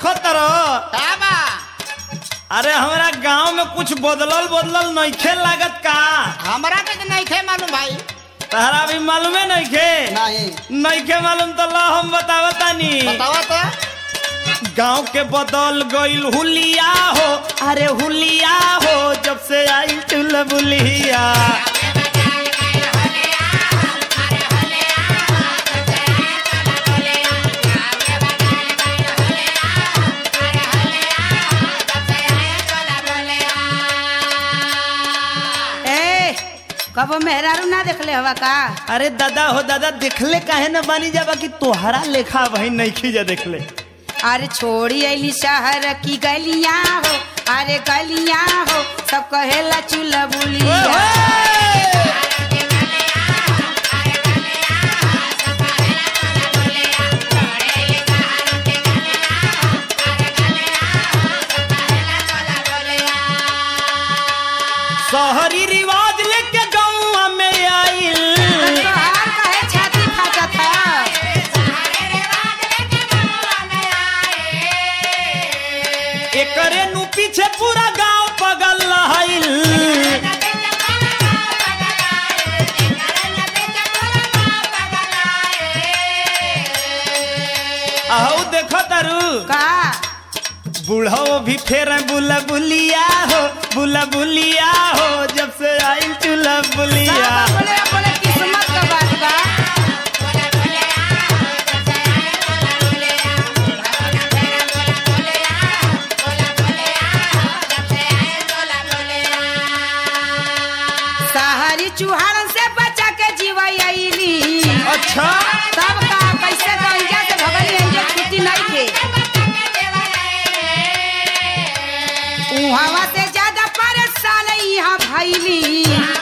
देखो तरो का बा अरे हमरा गांव में कुछ बदलल बदलल नइखे लागत का हमरा के तो नहीं थे मालूम भाई तहरा भी मालूमे नइखे नहीं नइखे मालूम तो ला हम बतावतानी बतावा तो गांव के बदल गईल हुलिया हो अरे हुलिया हो जब से आई चुलबुलिया ए कबो मेहरारू ना देखले हवा का अरे दादा हो दादा देखले काहे न बानी जाबा कि तोहरा लेखा भाई नइखे जा देखले अरे छोड़ी अली शहर की गलियां हो अरे गलियां हो सब कहेला चूल्हा बुलिया शहरी रिवाज लेके गाँव में आइल तोहार कहे छाती फाटत है एकरे नु पीछे पूरा गांव पगल रहल आहू देखो तारू का बूढ़ो भी फेर बुला बुलिया हो बुला बुलिया हो जब से आई चूल्हा बुलिया सब बोले बोले किस्मत का बात बा शहरी चूहाड़न से बचा के जीवैली अच्छा तब का कैसे गंजा से भगल एंजे छुट्टी नहीं थे उहावा से ज्यादा परेशान यहाँ भैली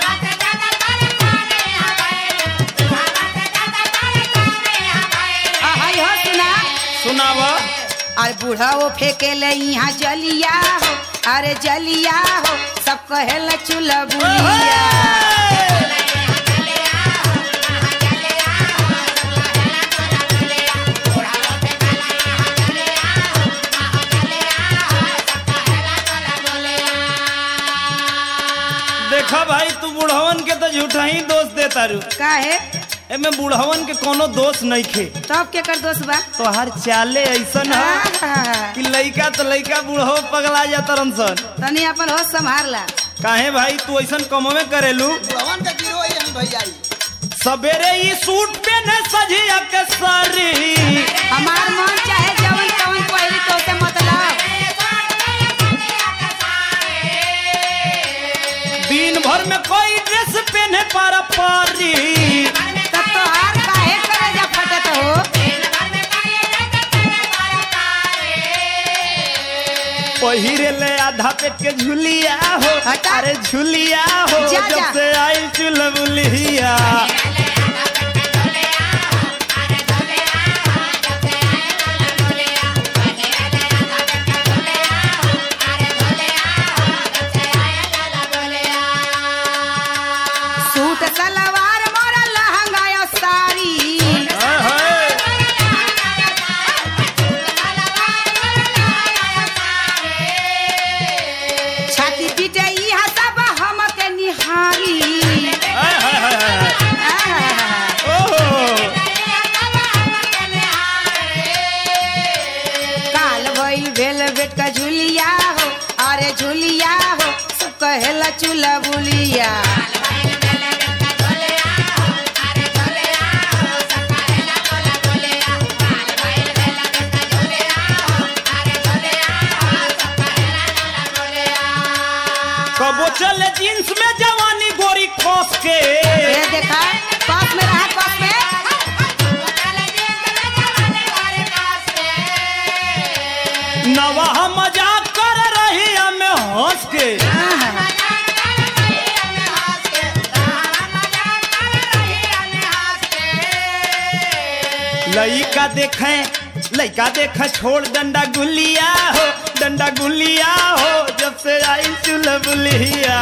आहै हो सुना सुनावा और बूढ़ा वो फेंके ले यहाँ जलिया हो अरे जलिया हो सब कहेला चूल्हा बुलिया देखो भाई तू बुढ़वन के तो झूठा ही दोष दे तारू काहे एमे बुढ़वन के कोनो दोष नहीं खे तब के कर दोस्त बा तोहार चाले ऐसन है आहा, कि लइका तो लइका बूढ़ो पगला जाता सन तनी अपन होश संभाल ला काहे भाई तू ऐसन कमवे करेलू भवन का गिरो यही भैया सवेरे ही सूट पहने सजिया के सारी हमार मन चाहे जवन तवन पहली तो से मतलब दिन भर में कोई ड्रेस पहने पारा पारी तब तो हार काहे करे जा फटत हो पहिरे ले आधा पेट के झुलिया हो हटा। अरे झुलिया हो जा, जब जा। से आई चुलबुलिया सूट सलवार मोरा लहंगा या साड़ी हाय, हाय। छाती पीटे इहा सब हम के निहारी हाय, हाय, हाय, हाय। आहा, ओहो काल भइल भेल बेट का झुलिया हो अरे झुलिया हो सब कहेला चूल्हा बुलिया कबो चले जींस में जवानी गोरी खोस के ये देखा पास में रहा पास में नवाह मजाक कर रही हमें हंस के आहा, लइका देखे लइका देखे छोड़ डंडा गुलिया हो डंडा गुलिया हो जब से आई चुलबुलिया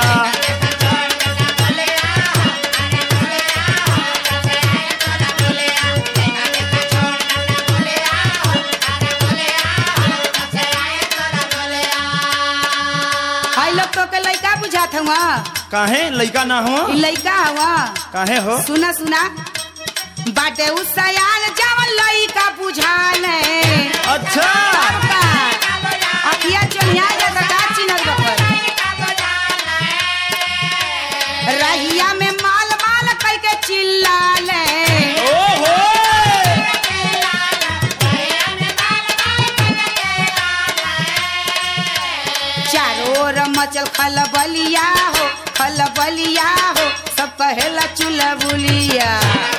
हुआ काहे लइका ना हो ई लइका हुआ काहे हो सुना सुना बाटे उ सयान जवन लइका बुझाले अच्छा तब का अखिया चोनिया जाता का चिन्हत बकर रहिया में माल माल कह के चिल्लाले ओहो चारों ओर मचल खलबलिया हो खलबलिया हो सब कहेला चुलबुलिया